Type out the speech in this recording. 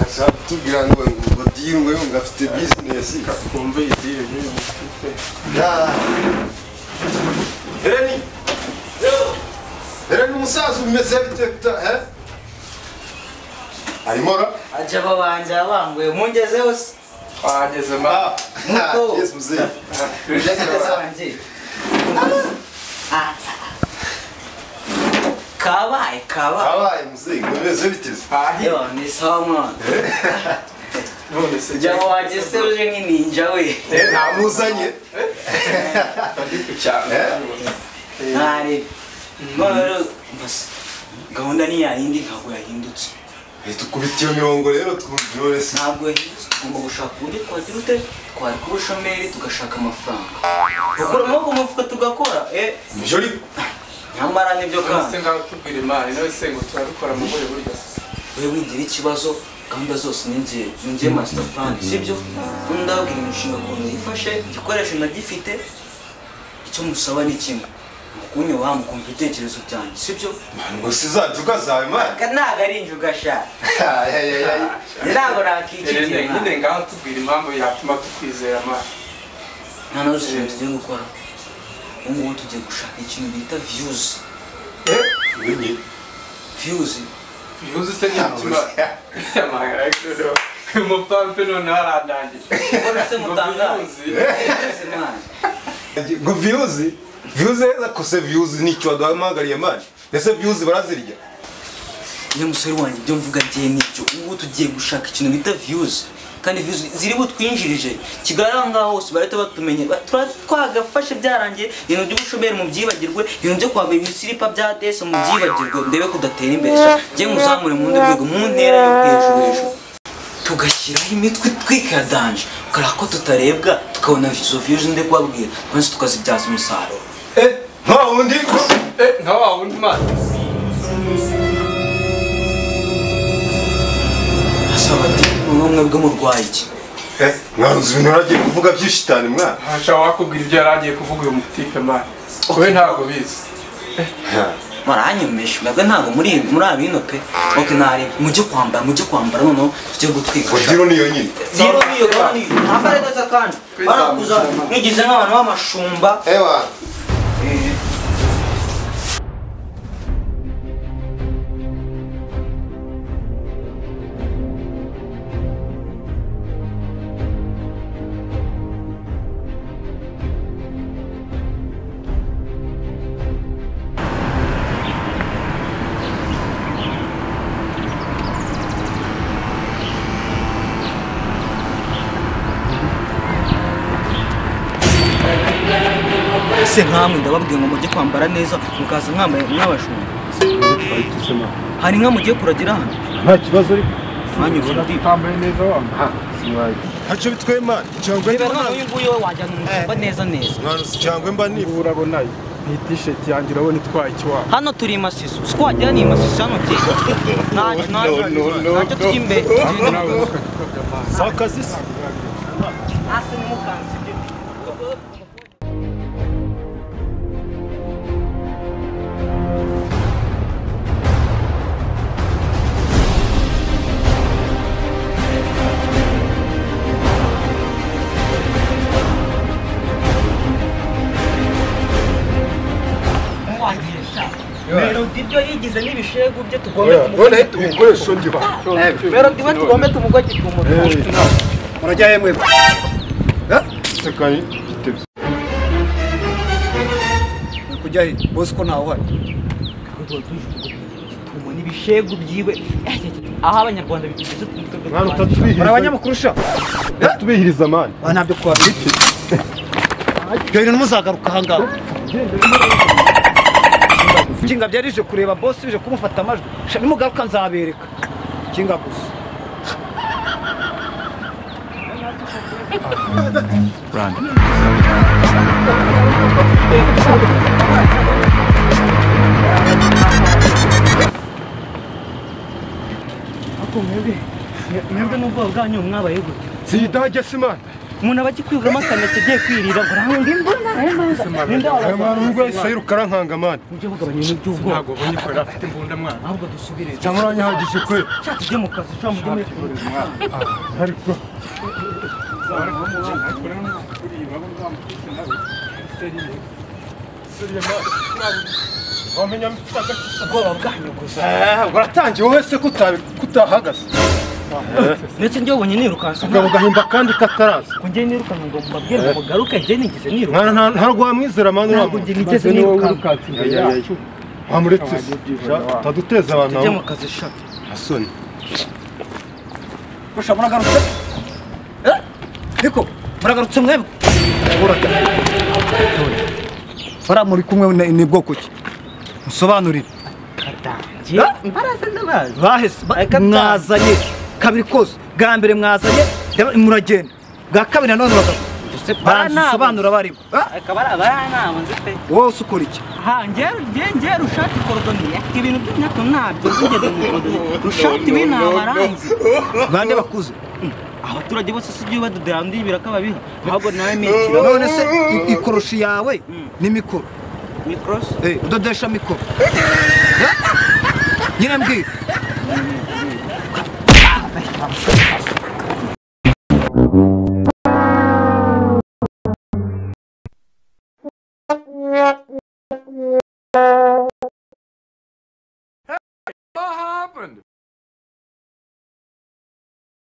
ashaka kutubwira ngo ngo dirwe ngo afite bizinesi kumva iyi diri nk'iyi mufite hereni hereni umusaza umeze bite ta he arimo ra ajya ababanjye yabanguye mungezeho se twahageze mba Muto. yes muzehe Ugeze wanjye Ah. kabaye kabaye abaye muzehe umeze biteze hahi yo ni sawa mwana none se jya jya wageze uje nk'ininja we nta muzanye ari ku cyaro Eh? ntari none rero basi gahunda ni yayindi ntabwo yahindutse reka ukubita iyo mirongo rero twumvyorese ntabwo yahindutse tugomba gushaka uburyo twagira ute twari kuri shomeri tugashaka amafaranga gukura amaboko mu mufuka tugakora eh nibyo ariko nyamara nibyo kandi se ngaho tubwira imana nawe se ngo turabikora mu buryo buryo we wigira ikibazo gahunda zose ni njye ni njye master plan sibyo ubu ndababwira imishinga ukuntu yifashe igikoresho nagifite icyo musaba ni kimwe mukunyubaha mukumva ibitekerezo byanjye sibyo ngo sizajuka zawe mani ntabwo ari injuga gashara ntabwo Erene, nakikigera nyine ngaho tubwira impamvu yatuma tukwizera imana nta na rusoro tugiye gukora ubu ngubu tugiye gushaka ikintu bita views views bihuze se n'imitima amahera y'ikirere umupampe noneho arandangije ubona se Ngo mutangaye bihuze. Ese mwana, ngo viyuzi viyuzi zakose viyuzi nicyo waduhamagariye mani ese viyuzi barazirya iyo musore wanjye ibyo mvuga bye nibyo ubu ngubu tugiye gushaka ikintu bita views kandi views ziri butwinjirije kigali aho ngaho hose barahita batumenye Ba- tura- twagafashe byarangiye ibintu by'ubushomeri mu byibagirwe ibintu byo kwambara ibisiripa bya desi mu byibagirwe ndebe ko udatera imbere sha njye muzamure mu ndi rwego mu ntera yo hejuru hejuru tugashyiraho imitwe twikadanje ukara ko tutarebwa tukabona izo views ndi kubabwira twese tukazibyaza umusaruro nta wundi Eh, nka wa wundi imana asaba ati ubumwe bw'umurwayi iki mwanzu ibintu uragiye kuvuga by'ishitani mwana ntasha wakubwira ibyo yari agiye kuvuga uyu mutike mani wowe ntabwo bizi muranyemeje mbega ntabwo muri muri abino pe oke nari mujye kwambara mujye kwambara noneho tujye gutwika ngo diro ni yonyine Zero niyo kandi ntabare neza kandi barakuza mwigize nk'abantu b'amashumba ewa Eh, ese nkamwe ndababwiye ngo mujye kwambara neza mukaza mwambaye mw'abashumba hari inka mugiye kuragira hano nta kibazo ariko mwanyuzura utambaye neza wambaye ntacyo bitwaye mani icyangwe reba none uyu nguyu we wajyana umushumba neza neza mwanzu icyangwe mba nifu urabona iyi tisheti yanjye urabona itwaye ikiwabo hano turi imasiso uko wagera ni imasiso hano bye ntacyo ntacyo ntacyo tujya imbere si akazi se hasi ni mukansi melodi ibyo yigize n'ibishegu bye tugombe tumugore ibikoresho ndiba melodi we tugombe tumugore tumugore murajya yemwe sekaye bitebye kujya he bose ko ntawe uhari umu n'ibishegu byiwe aho abanyarwanda bigeze mwana utatubihiriza muri abanyamakuru usha utatubihiriza mani ba ntabyo twabiriki ibyo bintu ntuzagaruka ahangaha kinga byari ije kureba bose ije kumufata amajwi Sha, nimugaruka nzabereka kinga gusa mwebwe mwebwe n'ubwoba bwanyu mwabaye gute si idage si mani umuntu aba akikwibwamo akantu kigiye kwirira ngo ntawe ndi mbona ninde aya wabagwa mwana umugore ahise yirukara nkanga mani mujye mugabanya ibintu by'ubwoba ntabwo ubonye ko yari afite imbunda mwana ahubwo dusubire cyangwa uranyihagije kwe shaka ujye mu kazi cyangwa mujye muri ariko wamenya mfite agakiza ubwoba bwanyu gusa waratangiye wowe se kutabi- kutahagaze ndetse njye wabonye nirukansa ugabo ugahimba kandi kataraza ko njye nirukanka ngo mbabwire ngo mugaruke njye nigeze niruka Mwana nta- ntabwo wamwizera mani ntabwo njye nigeze nirukanka wamuretse se utaduteza abantu tujye aho mu kazi shaka asoni Usha muragarutse? Eh? Ariko muragarutse mwebwe? Fara muri kumwe ni- ni bwoko ki? Musobanurire. katangiye mbaraza ndabazi Bahese ba- Aka- mwazanye kabiri kose. Bwa mbere mwazanye reba- muragenda. Bwa kabiri nanone bagaruka. mbese Basobanura baribo. Eh? akaba ari abaranabo nzi pe Wowe ukora iki? ha njyewe njyewe njyewe rushati korodoniye ibintu by'imyaka ntabyo zigeze mu korodoniye rushati we ni abaranzi Bande bakuze. abaturage bose si ibyo badodera ndi birakababiha ahubwo nawe mikiro None se i- ikoroshi yawe ni mikoro. mikorosi Eh, udodesha mikoro. Nyine mbwira.